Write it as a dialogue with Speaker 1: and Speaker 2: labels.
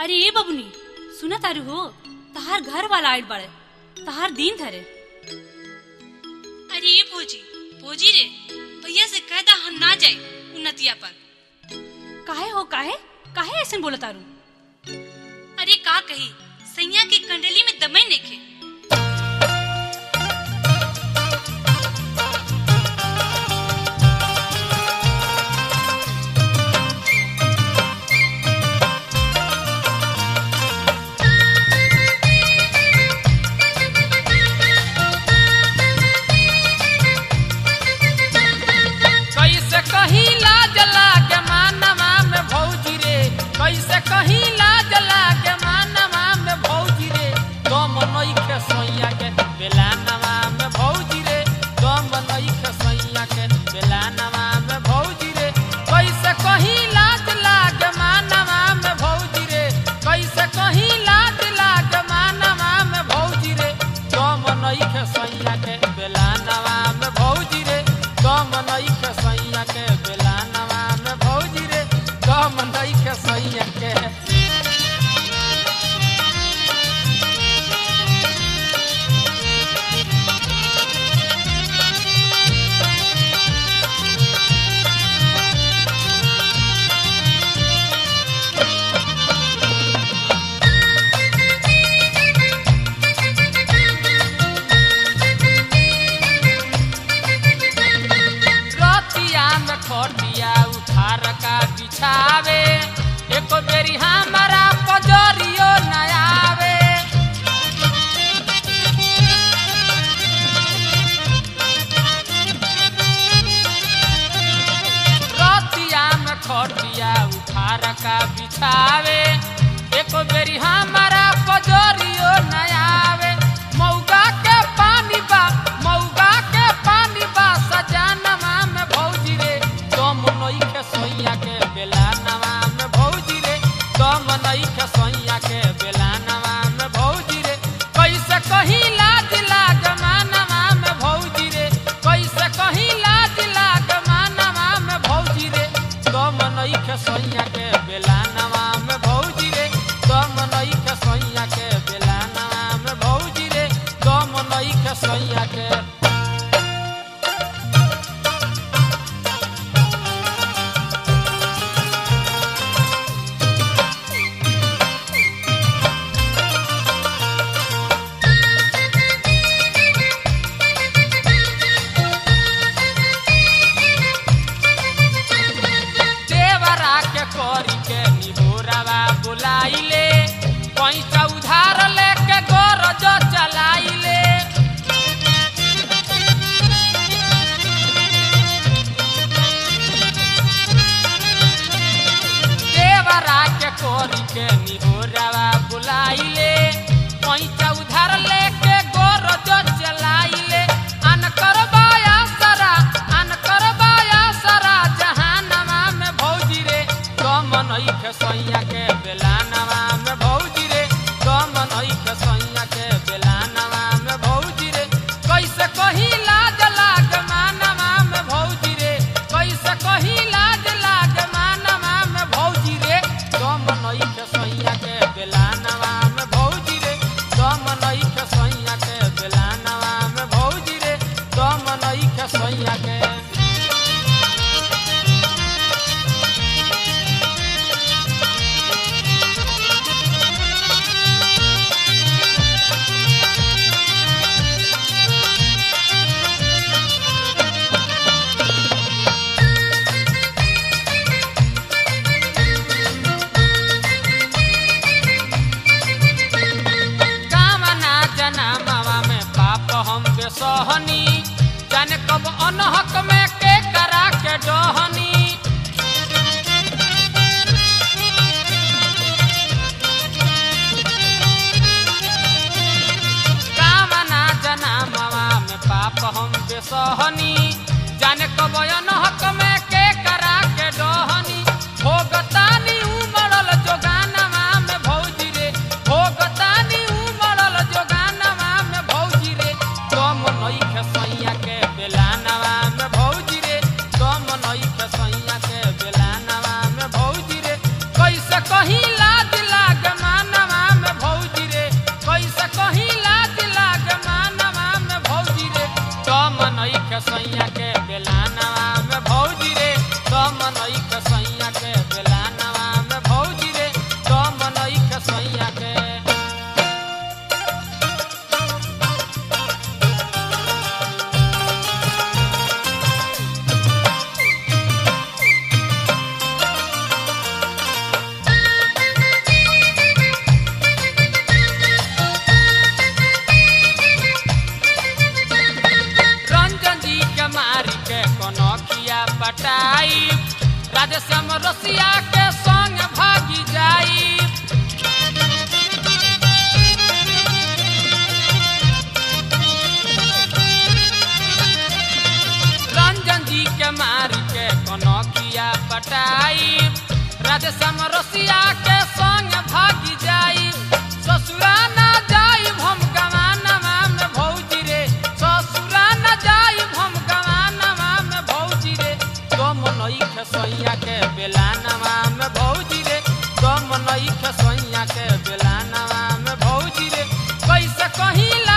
Speaker 1: अरे ए बबुनी सुना तारू हो तहार घर वाला आइल बाड़े तहार दिन धरे अरे ए भोजी भोजी रे भैया से कह दा हम ना जाई उन्नतिया पर काहे हो काहे काहे ऐसे बोला तारू अरे का कही सैया के कंडली में दमई नेखे
Speaker 2: कैसे कहीं लाज लागे मानवा में भौजी रे कैसे कहीं लाज लागे मानवा में भौजी रे दम नइखे सैया के बेलानवा में भौजी रे दम नइखे सैया के बेलानवा में भौजी रे कैसे कहीं लाज लागे मानवा में भौजी रे कैसे कहीं लाज लागे मानवा में भौजी रे दम नइखे सैया के बेलानवा में भौजी रे दम नइखे सैया के बेलानवा में भौजी रे दम नइखे सैया के रतिया में खटिया उठार का बिछावे एको बेरी हमारा पजरियो न आवे रतिया में खटिया उठार का बिछावे एको बेरी हमारा पजरियो न आवे मौगा के पानी बा मौगा के पानी बा सजानवा में भौजी रे दम नइखे सैया के बेलानवा में भौजी रे दम नइखे सैया के बेलानवा में भौजी रे कैसे कहीं लाज लाग मानवा में भौजी रे कैसे कहीं लाज लाग मानवा में भौजी रे दम नइखे सैया के बेलानवा में भौजी रे दम नइखे सैया के बेलानवा में भौजी रे दम नइखे सैया के देवरा के करी के निहोरावा बुलाइले पैसा उधार लेके गरज चलाइले देवरा के करी के निहोरावा बुलाइले पैसा उधार लेके गरज चलाइले अन करबाया सरा अन करबाया सरा जहानवा में भौजी रे कम नइखे सैया के बेलानवा में भौजी रे कम नइखे सैया के बेलानवा में भौजी रे कैसे कहीं लाज लाग मानवा में भौजी रे कैसे कहीं लाज लाग मानवा में भौजी रे कम नइखे सैया के बेलानवा में भौजी रे कम नइखे सैया के बेलानवा में भौजी रे कम नइखे सैया के राधे समरसिया के संग भागी जाई ससुरा ना जाई हम गवानवा में भौजी रे ससुरा ना जाई हम गवानवा में भौजी रे तुम नई खेसैया के बेलानवा में भौजी रे तुम नई खेसैया के बेलानवा में भौजी रे कैसे कहीं